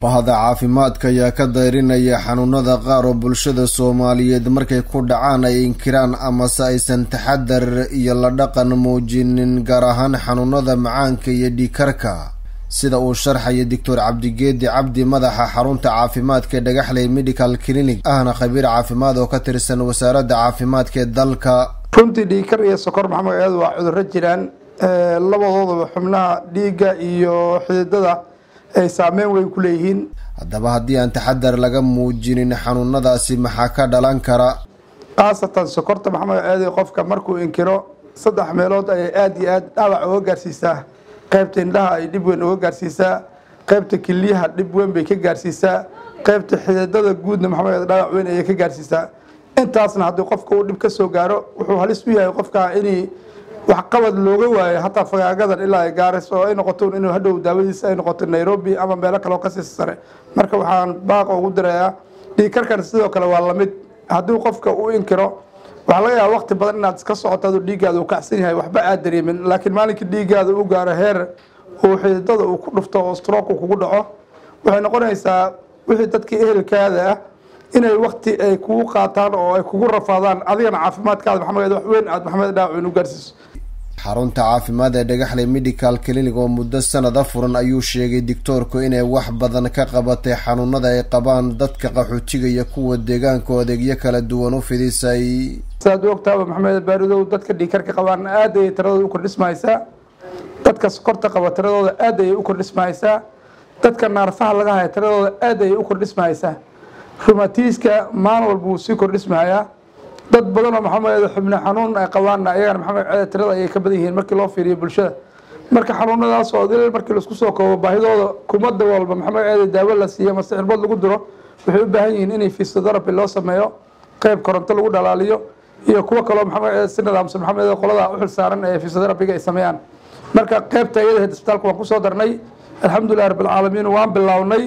bahda caafimaadka ayaa ka dayrinaya xanuunada qaar oo bulshada soomaaliyeed markay ku dhacaan ay inkiraan amase aysan taxadar iyo la dhaqan muujinin gaar ahaan xanuunada macaanka iyo dhiikarka sida uu sharxaya doctor cabdigeedi cabdi madaxa xarunta caafimaadka ee dhagaxley medical clinic ahna khabiir caafimaad oo ka tirsan wasaaradda caafimaadka ee dalka runtii dhiikar iyo sokor maxamed eed waa cudurro jiraan labadoodaba xubnaha dhiigga iyo xididada ay saameyn weyn ku leeyihiin haddaba haddii aan taxadar laga muujinin xanuunadaasi maxaa ka dhalan kara khaasatan sokorta maxamed eedi qofka markuu inkiro saddex meelood ayay aada iyo aada dhaawac uga gaarsiisaa qaybta indhaha ay dhib weyn uga gaarsiisaa qaybta kiliyaha dhib weyn bay ka gaarsiisaa qaybta xididada guudna maxamed eed dhaawac weyn ayay ka gaarsiisaa intaasna haddii qofka uu dhib ka soo gaaro wuxuu halis u yahay qofka inay waxqabad looga waayo hataa fagaagadan ilaa ay gaaris oo ay noqoto inuu hadhow daawadiisa ay noqoto nairobi ama meelo kale oo kasii sare marka waxaan baaqa ugu dirayaa dhiigkarkan sidoo kale waa lamid haddii qofka uu inkiro waxaa laga yaaba waqti badan inaad iska socoto aduu dhiiggaada uu kacsan yahay waxba aad dareemin laakiin maalinkii dhiiggaada u gaaro heer uu xididada uu ku dhufto oo stroku kugu dhaco waxay noqonaysaa wixii dadkii ehelkaada ah inay wakti ay kugu qaataan oo ay kugu rafaadaan adigana caafimaadkaada maxamed wax weyn aad maxamed dhaawin u gaarsiiso xarunta caafimaad ee dhagaxley medical clinic oo muddo sanada furan ayuu sheegay doctoorku inay wax badan ka qabatay xanuunada ay qabaan dadka qaxootiga iyo kuwa deegaanka oo adeegyo kala duwan u fidisay sidaad u ogtaaba maxamed baaridow dadka dhiikarka qabaan aad ayay tiradooda u kordhismahaysaa dadka sokorta qaba tiradooda aad ayay u kordhismahaysaa dadka naarfaha laga haya tiradooda aad ayay u kordhismahaysaa rumatiiska maalin walba wuu sii kordhismahayaa dad badanoo maxamed xubne xanuun ay qabaanna ayagana maxamed ceede tirada ayay ka badan yihiin markii loo fiiriyo bulshada marka xanuunadaas oo dil markii laisku soo koobo baahidooda kumada walba maxamed ceede daawo la siiyo mase cirbad lagu diro waxay u baahan yihiin inay physiotherapy loo sameeyo qeyb koronto lagu dhalaaliyo iyo kuwo kaloo maxamed ceede si nidaamsan maxamed qolada u xil saaran ee physiotherapyga ay sameeyaan marka qeybta iyada isbitaalka waan kusoo darnay alxamdulilah rabbilcaalamiin waan bilownay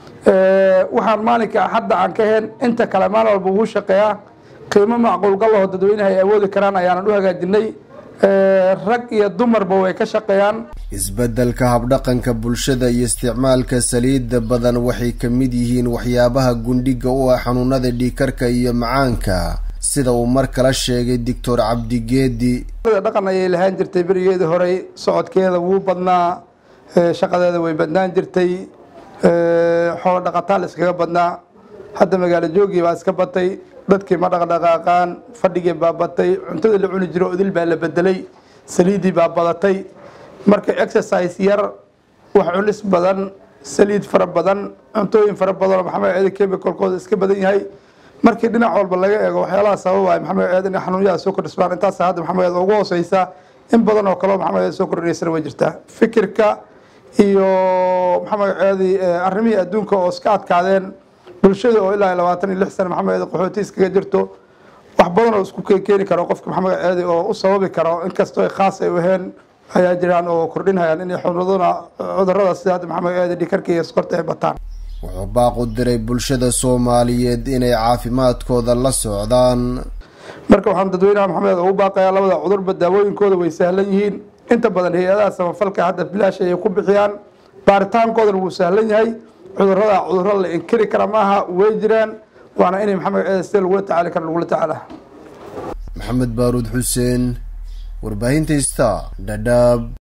waxaan maalinka hadda aan ka heen inta kale maalin walba ugu shaqeeyaa qiimo macquulgalaho dadweynaha ay awoodi karaan ayaanan u hagaajinay rag iyo dumarba way ka shaqeeyaan isbeddelka habdhaqanka bulshada iyo isticmaalka saliidda badan waxay ka mid yihiin waxyaabaha gundhiga u ah xanuunada dhiikarka iyo macaanka sida uu mar kala sheegay doctor cabdigeedi dhaqan ayay lahaan jirtay berigeedii horey socodkeeda wuu badnaa shaqadeeda way badnaan jirtay xoolo dhaqataal iskaga badnaa hadda magaalo joogii baa iska batay dadkii ma dhaqdhaqaaqaan fadhigii baa batay cuntadii la cuni jiro odil baa la bedelay saliiddii baa badatay marka exercise yar wax cunis badan saliid fara badan cuntooyin fara badanoo maxamed ceede chemicalkooda iska badan yahay markii dhinac walba laga eego waxyaalaha sababaya maxamed ceede in xanuunyaha soo kordhismaan intaas hadda maxamed ceede ugu hooseysa in badan oo kaleo maxamed ceede soo kordhineysana way jirtaa fikirka iyo maxamed ceedi arrimihii adduunka oo iska adkaadeen bulshada oo ilaa labaatan iyo lix sana maxamed qaxooti iskaga jirto wax badan oo isku keeni karo qofka maxamed ceedi oo u sababi karo inkastoo ay khaas ay u aheen ayaa jiraan oo kordhinhayaan inay xunuduna cudurada sida hadda maxamed ceedi dhikarka iyo sokorta ay bataan wuxuu baaq u diray bulshada soomaaliyeed inay caafimaadkooda la socdaan marka waxaan dadweynaha maxamed ugu baaqayaa labada cudurba daawooyinkooda way sahlan yihiin inta badan hay-adaha samafalka hadda bilaash ayay ku bixiyaan baaritaankoodana wuu sahlan yahay cudurada cuduro la inkiri kara maaha way jiraan waana inay maxamed ceede sida lagula tacaali kara lagula tacaala maxamed baaruud xuseen warbaahinta ista dhadhaab